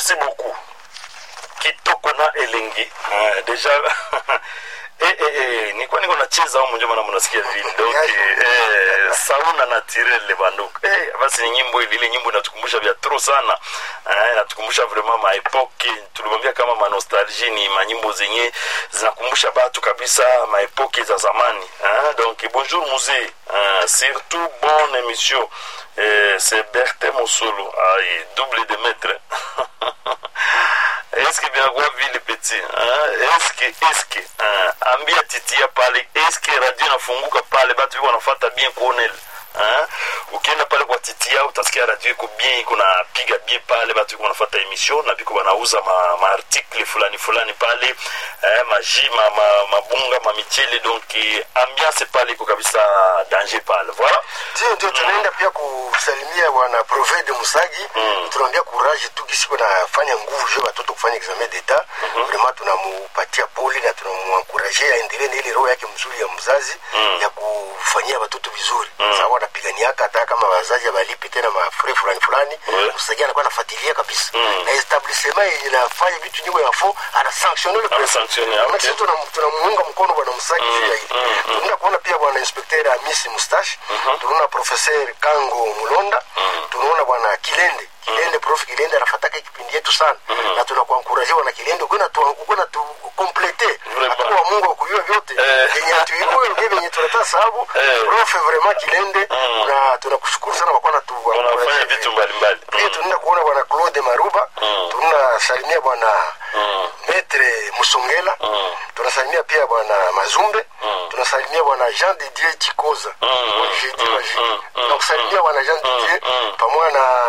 merci beaucoup kitoko na elengi uh, deja Eh, eh, eh, nilikuwa niko nacheza au mjoma na mnasikia vile donc eh, sauna naturel banduku eh, basi ni nyimbo ile ile nyimbo inatukumbusha vya trop sana eh, inatukumbusha vraiment ma epoque tulimwambia kama ma nostalgie ni manyimbo zenye zinakumbusha batu kabisa ma epoque za zamani eh, donc bonjour musée eh, surtout bonne émission eh, c'est Berthe Mosolo ai double de maître eske vinakuwa vile peti ah, eske eske ah, ambia titia pale eske radio inafunguka pale batu viko wanafata bien kuonel ah, ukienda pale kwa titia utasikia radio iko bien iko napiga bien pale batu viko wanafata emission na biko wanauza ma, ma article fulani fulani pale eh, maji ma, ma, mabunga mamichele donc eh, ambiance pale iko kabisa danger pale voilà ndio ndio tunaenda pia kusalimia bwana provede musagi Mm. tunaambia courage tu kisi nafanya nguvu juu ya watoto kufanya examen d'etat vraiment tunamupatia pole na tunamuankuraje aendelee na ile roho yake mzuri ya mzazi Mm. ya kufanyia watoto vizuri sababu wanapiganiaka hata kama wazazi abalipi tena mafure fulani fulani Ouais. msagi anakuwa anafuatilia kabisa Mm. na establissement yenye inafanya vitu nyingi ya fo anasanctionne le Ana sanctionne, ah, Na okay. sisi tunam- tunamuunga mkono bwana msagi juu ya hili mm, mm. tunaenda kuona pia bwana inspecteur amisi mustache tunaona professeur kango mulonda tunaona bwana kilende kilende prof kilende anafataka kipindi yetu sana na tunakuankuraje bwana kilende ukuna tu ukuna tu complete Vraiment. atakuwa mungu akujua vyote Eh. yenye tuiwe ndio yenye tunataka sababu Eh. prof vraiment kilende Mm. na tunakushukuru sana kwa kuwa tu wanafanya vitu mbalimbali pia tunaenda kuona bwana claude maruba Mm. tunasalimia bwana Mm. metre musongela Mm. tunasalimia pia bwana mazumbe Mm. tunasalimia bwana jean didier chikoza Mm. jeudi Mm. magique Mm. Mm. tunakusalimia bwana jean didier Mm. pamoja na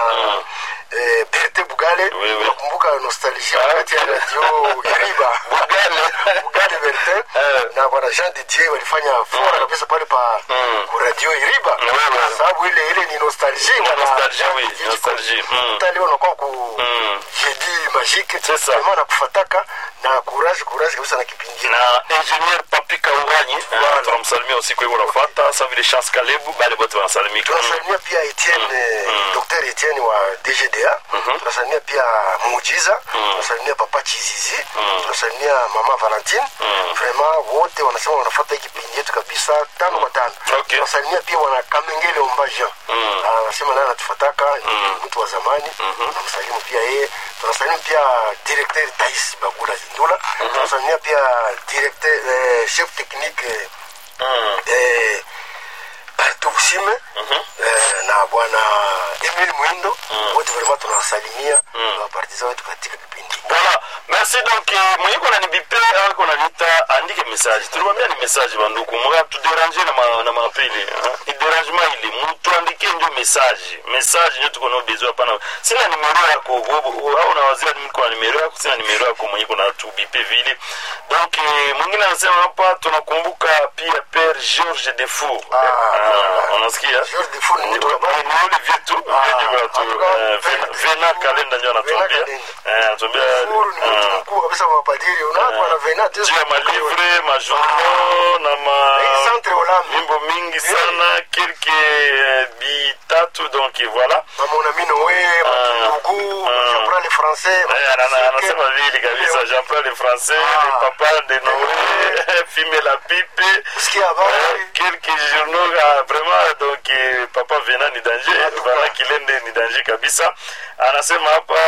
eh, berte bugale Oui, oui. unakumbuka nostalgia Ah, wakati ya okay. radio iriba Bugale. bugale berte Eh. na bwana jean didier walifanya fora kabisa pale pa Mm. ku radio iriba Oui, oui. sababu ile ile ni nostalgie Ni bwana nostalgie, Jean oui, Didier nostalgie. Chikoza. Mm. Hata leo unakuwa ku Mm. jeudi magique C'est ça. vraiment nakufataka na courage courage kabisa na kipindi na ingenier papi kauranyi Voilà. tunamsalimia usiku hivo nafata sa vile chance kalebu bale bote wanasalimika tunasalimia pia etienne dr etienne wa dgda tunasalimia pia muujiza tunasalimia papa chizizi tunasalimia mama valentine vraiment wote wanasema wanafata hii kipindi yetu kabisa tano kwa tano Okay. tunasalimia pia wana kamengele omba jean Ah, anasema naye anatufataka ni mtu wa zamani tunamsalimu pia yeye tunasalimu pia directeur tais bagula zindula tunasalimia pia directeur eh, chef technique eh, Mm. eh, Bartobusime eh, na bwana Emil Mwindo wote vraiment tunawasalimia na wapartiza wetu katika kipindi voilà merci donc eh, mwenye kona ni bipe au kona nita andike message tulimwambia ni message banduku mga tuderange na ma, na mapili ni derangement ili mutu andike ndio message message ndio tuko nao besoin hapana sina nimero yako au- au nawazia mimi kuna nimero yako sina nimero yako mwenye kuna tu bipe vile donc eh, mwingine anasema hapa tunakumbuka pia père Georges Defour Ah, Ah, unasikia George Defour ni mtu ambaye- ni ule vyetu Ah, vyetu watu en tout cas, eh, Vena- Vena kalenda ndio Vena anatuambia Kalenda. Eh, anatuambia Furu ni mtu ah, mkuu kabisa wa mapadiri unakuwa na vena tu juu ya malivre majournaux na ma Hii centre Olambe mimbo mingi sana kelke eh, bitatu donc voilà mama unamino we matugu Ah. chakula le français Eh, ana- ana- anasema vile kabisa jean paul le français Ah. le papa de noé fume la pipe kusikia habari quelques journaux ah, vraiment donc eh, papa vena ni danger vala kilende ni danger kabisa anasema hapa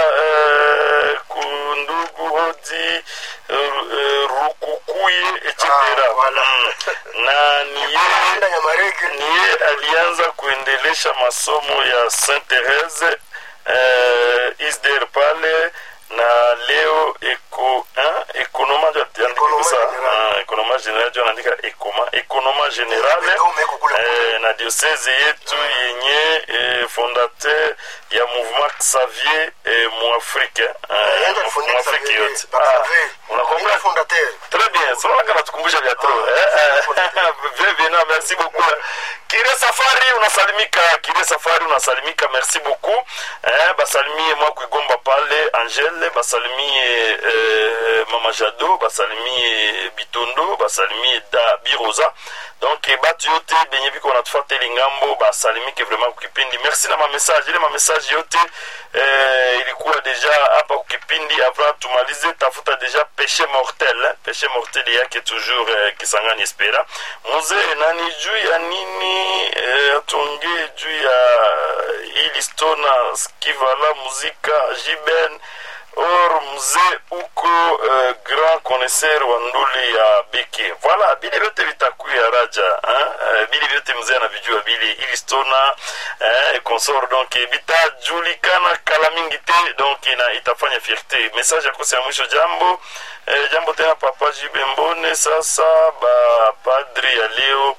eh, kundugu hodi eh, rukukuye etc Ah, voilà. Mm. na ni yeye enda nyamarege niye alianza kuendelesha masomo ya saint therese eh, isder pale na leo eko eh, ekonoma ndio andika Ekonoma kusa general. ah, ekonoma general ndio anaandika ekoma ekonoma general Ekome eko kule kule. eh, na diocese yetu yenye eh, fondateur ya mouvement Xavier eh, muafrike eh, enda kufundisha muafrike Xavier, yote Papa Ah, Xavier. unakumbuka Ndio fondateur Très bien, c'est vrai qu'on a tukumbusha vya trop. Eh, eh, bien, bien, non, merci beaucoup. Kire Safari unasalimika, Kire Safari unasalimika, merci beaucoup. Eh, basalimie mwa kuigomba pale Angele, basalimie eh, Mama Jado, basalimie basalimie bitondo basalimie da biroza donc eh, batu yote benye biko wanatufuata ile ngambo basalimike vraiment kukipindi merci na mamessage ile mamessage yote eh, ilikuwa deja hapa kukipindi avant tumalize tafuta deja péché mortel eh? péché mortel yake toujours eh, kisangani espera muzee nani juu ya nini eh, atongee juu ya ili stona skivala muzika jiben or mzee uko uh, grand connaisseur wa nduli ya beke voilà bile vyote vitakuya raja hein? uh, bile vyote mzee anavijua bile ili stona eh, consort donc bitajulikana kala mingi te donc ina itafanya fierté message ya kosa ya mwisho jambo eh, jambo tena papa jibe mbone sasa bapadri ya leo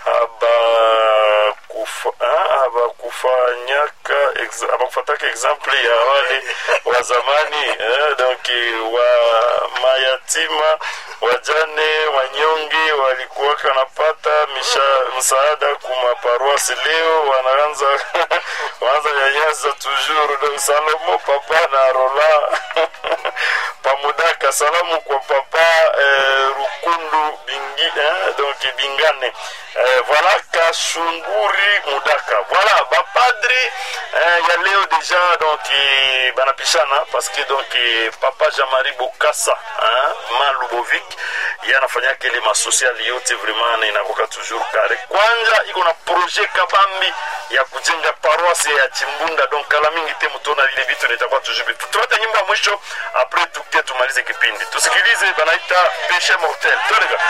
abakufanyaka abakufataka exemple ya wale wa zamani eh, donc wa mayatima wajane wanyonge walikuwaka napata misha msaada kumaparoisi leo wanaanza wanaanza nyanyasa toujours donc salomo papa na rola pamudaka salamu kwa papa eh, rukundu bingi eh, donc bingane eh, voilà kashunguri mudaka voilà bapadri eh, ya leo deja donc eh, banapishana parce que donc eh, papa jean-marie bokasa eh, ma lubovic ye anafanyaka ile masocial yote vraiment na inakoka toujours kare kwanja iko na projet kabambi ya kujenga paroisse ya chimbunda donc kala mingi te mutona vile vitu nitakuwa toujours vitu tupate nyimbo ya mwisho apres tuke tumalize kipindi tusikilize banaita peshe mortel toleka